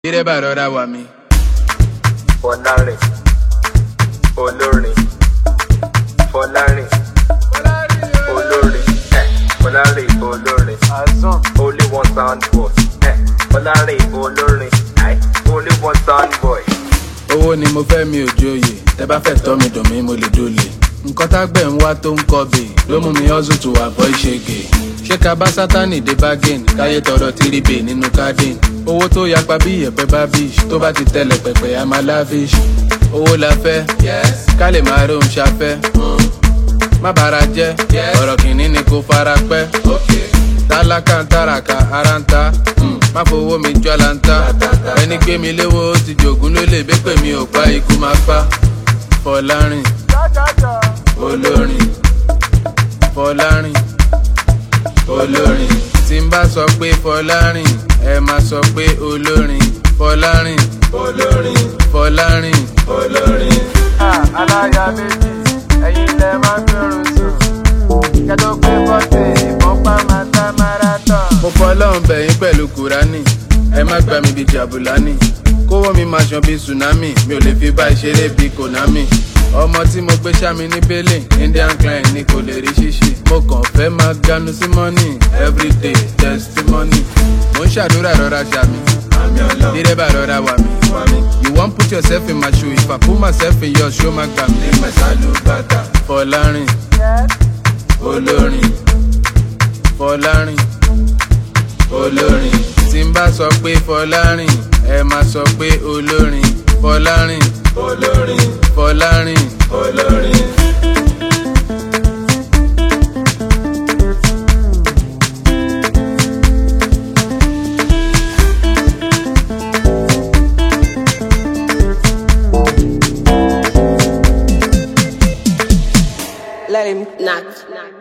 dírẹ́bà rọra wà mí. Fọlárin olórin Fọlárin olórin ẹ Fọlárin olórin only one sound boy ẹ Fọlárin olórin ẹ only one sound boy. owó ni mo fẹ́ mi ò joyè tẹ bá fẹ́ tọ́ mi dùn mí mo lè dolè. nǹkan tágbẹ̀ ń wá tó ń kọ bè ló mú mi hustle to avoid ṣègè. ṣé ká bá sátánì dé bargain káyé tọrọ tìrìbè nínú garden. owó tó yapa bí ìyẹ̀pẹ̀ bá bish tó bá ti tẹ̀lẹ̀ pẹ̀pẹ̀ a máa lavish. owó la fẹ́ ká lè máa rohun ṣafẹ́. má bàrà jẹ́ ọ̀rọ̀ kìíní ni kò fara pẹ́. tálákà ń tàràkà ara ń ta mm, má fowó mi jọ́ la ń ta. ẹni gbé mi léwó ó ti jògún ló lè bẹ́ pè mí ò pa ikú máa pa. Fọlárin olórin Fọlárin olórin tí n bá sọ pé Fọlárin ẹ máa sọ pé olórin Fọlárin olórin Fọlárin olórin. aláya méjì ẹ̀yin lẹ máa ń gbẹrun sùn kẹtó pé bọ́tẹ̀ ìbọn pa máa tá marathon. mo fọlọ́run bẹ̀yìn pẹ̀lú kúránì ẹ má gbà mí bíi jàbùlánì kówó mi máa ṣan bíi tsunami mi ò lè fi bá ìṣeré bíi konami ọmọ tí mo gbé sámi ní bẹ́lẹ̀ indian client ni kò lè rí ṣíṣe mo kàn fẹ́ máa ganu sí money everyday testimony mo ń ṣàdúrà rọra ṣàmì dírẹ́bà rọra wà mí you wan put yourself in my shoe if i put myself in yours ṣó máa gbà mí. Fọlárin olórin Fọlárin olórin tí n bá sọ pé Fọlárin ẹ máa sọ pé olórin Fọlárin olórin Fọlárin olórin. Let him knock.